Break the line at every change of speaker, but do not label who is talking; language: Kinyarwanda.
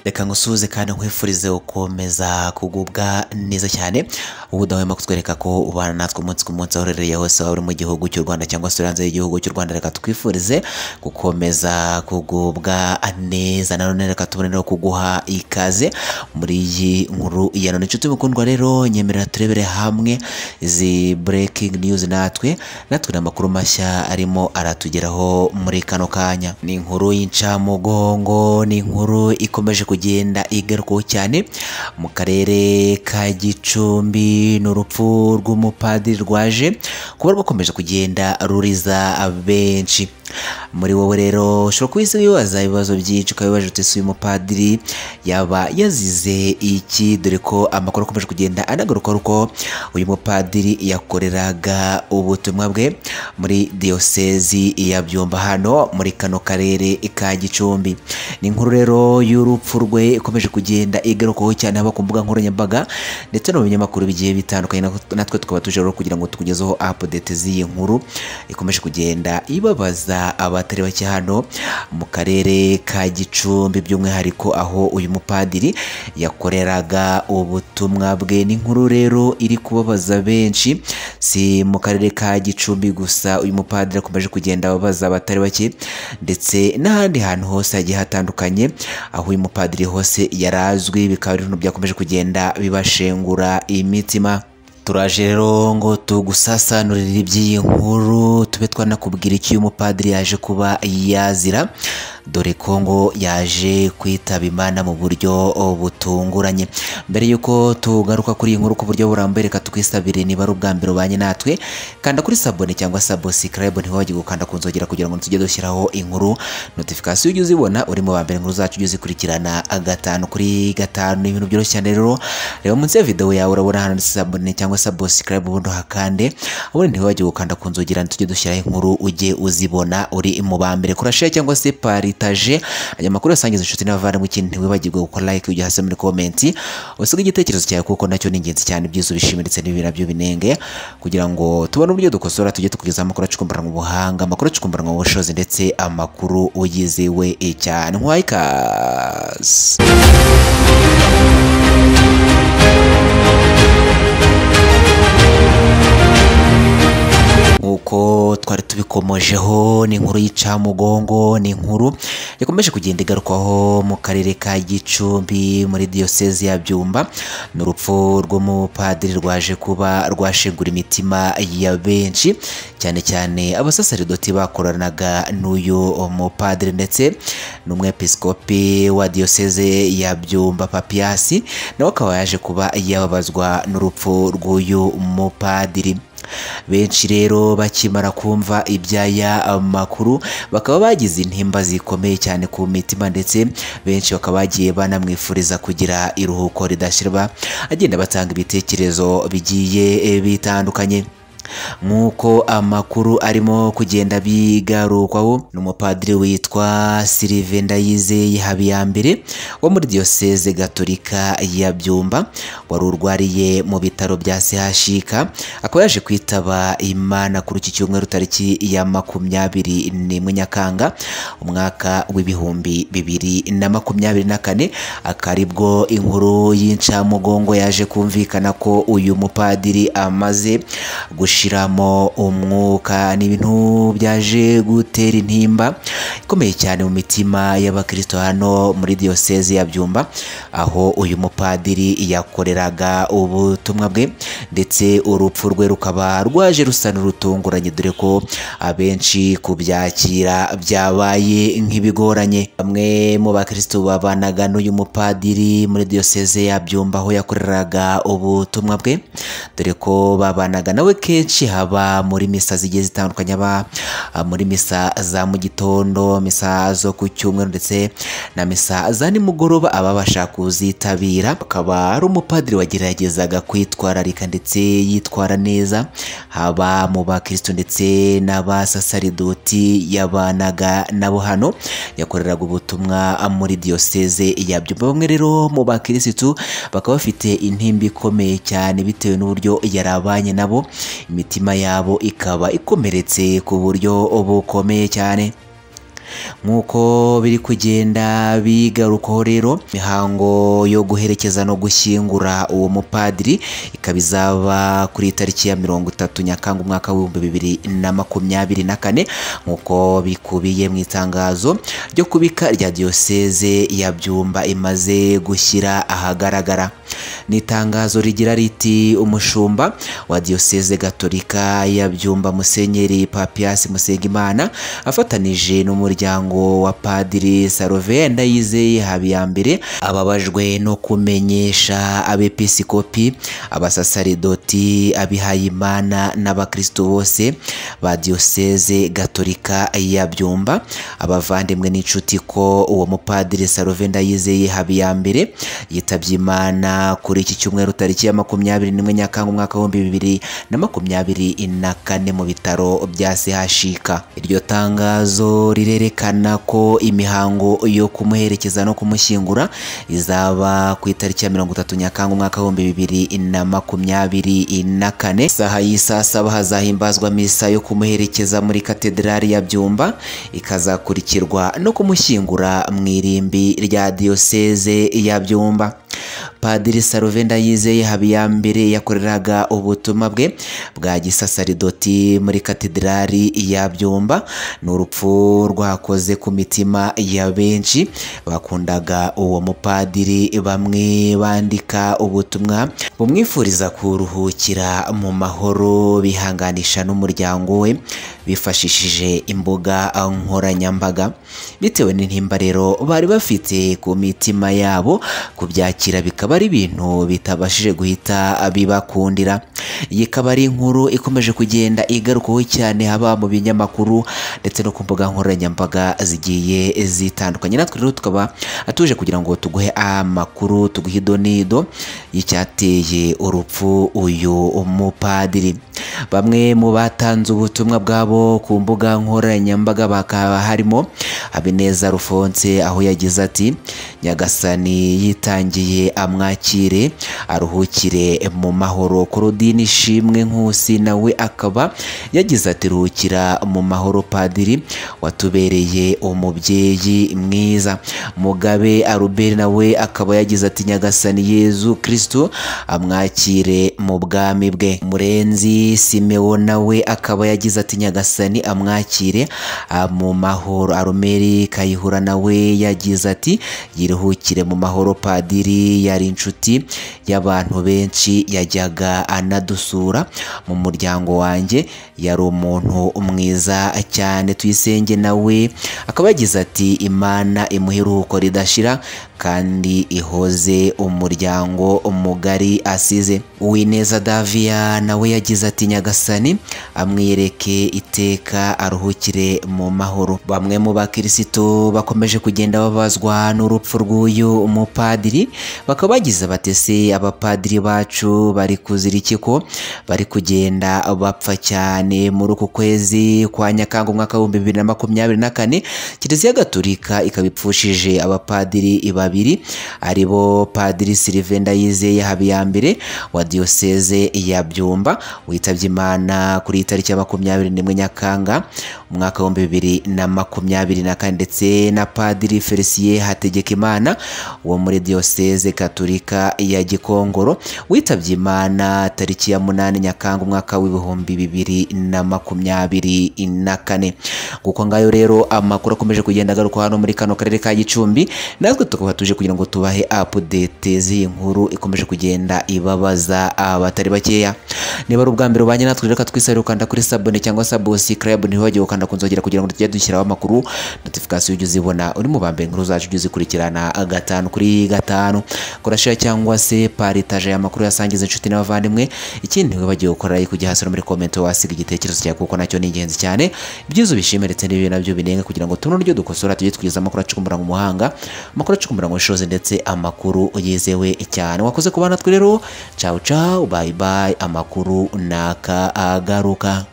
reka ngusuhuze kandi nkwifurize gukomeza kugubwa neza cyane ubu udahwema kutwereka ko ubana natwe umunsi ku munsi aho uherereye hose waba uri mu gihugu cy'u rwanda cyangwa se uri hanze y'igihugu cy'u rwanda reka twifurize gukomeza kugubwa neza nanone reka tubone no kuguha ikaze muri iyi nkuru ya none inshuti mukundwa rero nyemerera turebere hamwe izi breaking news natwe natwe ni amakuru mashya arimo aratugeraho muri kano kanya ni inkuru y'incamugongo ni inkuru ikomeje kugenda igarukaho cyane mu karere ka gicumbi ni urupfu rw'umupadiri rwaje kuba rwakomeje kugenda ruriza benshi muri wowe rero ushobora kuba isi wibaza ibibazo byinshi ukaba wibaza uti si uyu mupadiri yaba yazize iki dore ko amakuru akomeje kugenda anagaruka ko uyu mupadiri yakoreraga ubutumwa bwe muri diyosezi ya byumba hano muri kano karere ka gicumbi ni inkuru rero y'urupfu rwe ikomeje kugenda igarukaho cyane haba ku mbuga nkoranyambaga ndetse no mu binyamakuru bigiye bitandukanye natwe tukaba tuje rero kugira ngo tukugezeho apudete z'iyi nkuru ikomeje kugenda ibabaza abatari bake hano mu karere ka gicumbi by'umwihariko aho uyu mupadiri yakoreraga ubutumwa bwe n'inkuru rero iri kubabaza benshi si mu karere ka gicumbi gusa uyu mupadiri akomeje kugenda ababaza abatari bake ndetse n'ahandi hantu hose hagiye hatandukanye aho uyu mupadiri hose yarazwi bikaba ari ibintu byakomeje kugenda bibashengura imitima turaje rero ngo tugusasanurire iby'iyi nkuru tube twanakubwira icyo uyu mupadiri yaje kuba yazira dore ko ngo yaje kwitaba imana mu buryo butunguranye mbere y'uko tugaruka kuri iyi nkuru ku buryo burambuye reka twisabire niba ari ubwa mbere ubanye natwe kanda kuri sabone cyangwa sabo sikarayibu ntiwajye gukanda ku nzogera kugira ngo tujye dushyiraho inkuru notifikasiyo ujye uzibona uri mu ba mbere inkuru zacu ujye uzikurikirana gatanu kuri gatanu ibintu byoroshye cyane rero reba munsi ya videwo yawe urabona ahantu handitse sabone cyangwa sabo sikarayibu ubundi uhakande ubundi ntiwajye gukanda ku nzogera tujye dushyiraho inkuru ujye uzibona uri mu ba mbere kurashira cyangwa se pari paritaje aya makuru yasangiza inshuti n'abavandimwe ikindi ntiwibagirwe gukora like ujya hasi muri komenti usige igitekerezo cyawe kuko nacyo ni ingenzi cyane ibyiza ubishimira ndetse n'ibi nabyo binenge kugira ngo tubone uburyo dukosora tujye tukugezaho amakuru acukumburana mu buhanga amakuru acukumburana mu bushobozi ndetse amakuru uyizewe cyane nk'uwaye ikaze nk'uko twari tubikomojeho ni inkuru y'incamugongo ni inkuru yakomeje kugenda igarukwaho mu karere ka gicumbi muri diyosezi ya byumba ni urupfu rw'umupadiri rwaje kuba rwashengura imitima ya benshi cyane cyane abasaseredoti bakoranaga n'uyu mupadiri ndetse n'umwepiskopi wa diyoseze ya byumba papiyasi nawe akaba yaje kuba yababazwa n'urupfu rw'uyu mupadiri benshi rero bakimara kumva iby'aya makuru bakaba bagize intimba zikomeye cyane ku mitima ndetse benshi bakaba bagiye banamwifuriza kugira iruhuko ridashirwa agenda batanga ibitekerezo bigiye bitandukanye nk'uko amakuru arimo kugenda bigarukwaho ni umupadiri witwa silive ndayize habiyambere wo muri diyoseze gatolika ya byumba wari urwariye mu bitaro bya sehashika akaba yaje kwitaba imana kuri iki cyumweru tariki ya makumyabiri n'imwe nyakanga umwaka w'ibihumbi bibiri na makumyabiri na kane akaribwo inkuru y'incamugongo yaje kumvikana ko uyu mupadiri amaze gushira gushiramo umwuka ni ibintu byaje gutera intimba ikomeye cyane mu mitima y'abakristo hano muri diyoseze ya byumba aho uyu mupadiri yakoreraga ubutumwa bwe ndetse urupfu rwe rukaba rwaje rusa n'urutunguranye dore ko abenshi kubyakira byabaye nk'ibigoranye bamwe mu bakristo babanaga n'uyu mupadiri muri diyoseze ya byumba aho yakoreraga ubutumwa bwe dore ko babanaga nawe kenshi haba muri misa zigiye zitandukanye haba muri misa za mu gitondo misa zo ku cyumweru ndetse na misa za nimugoroba ababasha kuzitabira akaba ari umupadiri wageragezaga kwitwararika ndetse yitwara neza haba mu bakristo ndetse n'abasasaridoti yabanaga nabo hano yakoreraga ubutumwa muri diyoseze ya byumba bamwe rero mu bakirisitu bakaba bafite intimba ikomeye cyane bitewe n'uburyo yarabanye nabo imitima yabo ikaba ikomeretse ku buryo bukomeye cyane nk'uko biri kugenda bigarukaho rero imihango yo guherekeza no gushyingura uwo mupadiri ikaba izaba kuri tariki ya mirongo itatu nyakanga umwaka w'ibihumbi bibiri na makumyabiri na kane nk'uko bikubiye mu itangazo ryo kubika rya diyoseze ya byumba imaze gushyira ahagaragara ni itangazo rigira riti umushumba wa diyoseze gatolika ya byumba musenyeri papiasi musengimana afatanije n'umuryango wa padiri sarove ndayizeye habiyambere ababajwe no kumenyesha abepiskopi abasasaridoti abihayimana n'abakristo bose ba diyoseze gatolika ya byumba abavandimwe n'inshuti ko uwo mupadiri sarove ndayizeye habiyambere yitabye imana kuri iki cyumweru tariki ya makumyabiri n'imwe nyakanga umwaka w'ibihumbi bibiri na makumyabiri na kane mu bitaro bya sehashika iryo tangazo rirerekana ko imihango yo kumuherekeza no kumushyingura izaba ku itariki ya mirongo itatu nyakanga umwaka w'ibihumbi bibiri na makumyabiri na kane isaha y'isaa saba hazahimbazwa misa yo kumuherekeza muri katederali ya byumba ikazakurikirwa no kumushyingura mu irimbi rya diyoseze ya byumba padiri saruve ndayizeye habiyambere yakoreraga ubutumwa bwe bwa gisasaridoti muri katedrali ya byumba ni urupfu rwakoze ku mitima ya benshi bakundaga uwo mupadiri bamwe bandika ubutumwa bumwifuriza kuruhukira mu mahoro bihanganisha n'umuryango we bifashishije imbuga nkoranyambaga bitewe n'intimba rero bari bafite ku mitima yabo kubyakira bikaba ari ibintu bitabashije guhita bibakundira iyi ikaba ari inkuru ikomeje kugenda igarukaho cyane haba mu binyamakuru ndetse no ku mbuga nkoranyambaga zigiye zitandukanye natwe rero tukaba atuje kugira ngo tuguhe amakuru tuguhe idonido y'icyateye urupfu uyu mupadiri bamwe mu batanze ubutumwa bwabo ku mbuga nkoranyambaga bakaba harimo habineza rufonse aho yagize ati nyagasani yitangiye amwakire aruhukire mu mahoro korodini ishimwe nkusi nawe akaba yagize ati ruhukira mu mahoro padiri watubereye umubyeyi mwiza mugabe aruberi nawe akaba yagize ati nyagasani yezu kirisito amwakire mu bwami bwe murenzi simewo nawe akaba yagize ati nyagasani amwakire mu mahoro arumeri kayihura nawe yagize ati yiruhukire mu mahoro padiri yari inshuti y'abantu benshi yajyaga anadusura mu muryango wanjye yari umuntu mwiza cyane tuyisenge nawe akaba yagize ati imana imuha iruhuko ridashira kandi ihoze umuryango mugari asize uwineza davia nawe yagize ati nyagasani amwiyereke iteka aruhukire mu mahoro bamwe mu bakirisito bakomeje kugenda babazwa n'urupfu rw'uyu mupadiri bakaba bagize batese abapadiri bacu bari kuzira iki ko bari kugenda bapfa cyane muri uku kwezi kwa nyakanga umwaka w'ibihumbi bibiri na makumyabiri na kane kiliziya gatolika ikaba ipfushije abapadiri iba babiri aribo padiri Sylvain Ndayizeye Habiyambere wa diyoseze ya Byumba witabye Imana kuri tariki ya makumyabiri n'imwe Nyakanga umwaka w'ibihumbi bibiri na makumyabiri na kane ndetse na padiri Felicien Hategekimana wo muri diyoseze Katolika ya Gikongoro witabye Imana tariki ya munani Nyakanga umwaka w'ibihumbi bibiri na makumyabiri na kane guko ngayo rero amakuru akomeje kugenda agaruka hano muri kano karere ka Gicumbi natwe tukaba tuje kugira ngo tubahe update z'iyi nkuru ikomeje kugenda ibabaza abatari bakeya niba ari ubwa mbere ubanye natwe reka twisabire ukanda kuri sabone cyangwa subscribe ntiwibagirwe gukanda ku nzogera kugira ngo tujye dushyiraho amakuru notification ujye uzibona uri mu bambere inkuru zacu ujye uzikurikirana gatanu kuri gatanu kora share cyangwa se paritaje aya makuru yasangiza inshuti n'abavandimwe ikindi wibagiwe gukora like ujya hasi no muri comment wasiga igitekerezo cyawe kuko nacyo ni ingenzi cyane ibyiza ubishimire ndetse n'ibibi nabyo binenga kugira ngo tubone uburyo dukosora tujye tugeza amakuru acukumbura mu muhanga amakuru acukumbura mu bushobozi ndetse amakuru yizewe cyane wakoze ku bana twe rero cawu cawu bayi bayi amakuru naka agaruka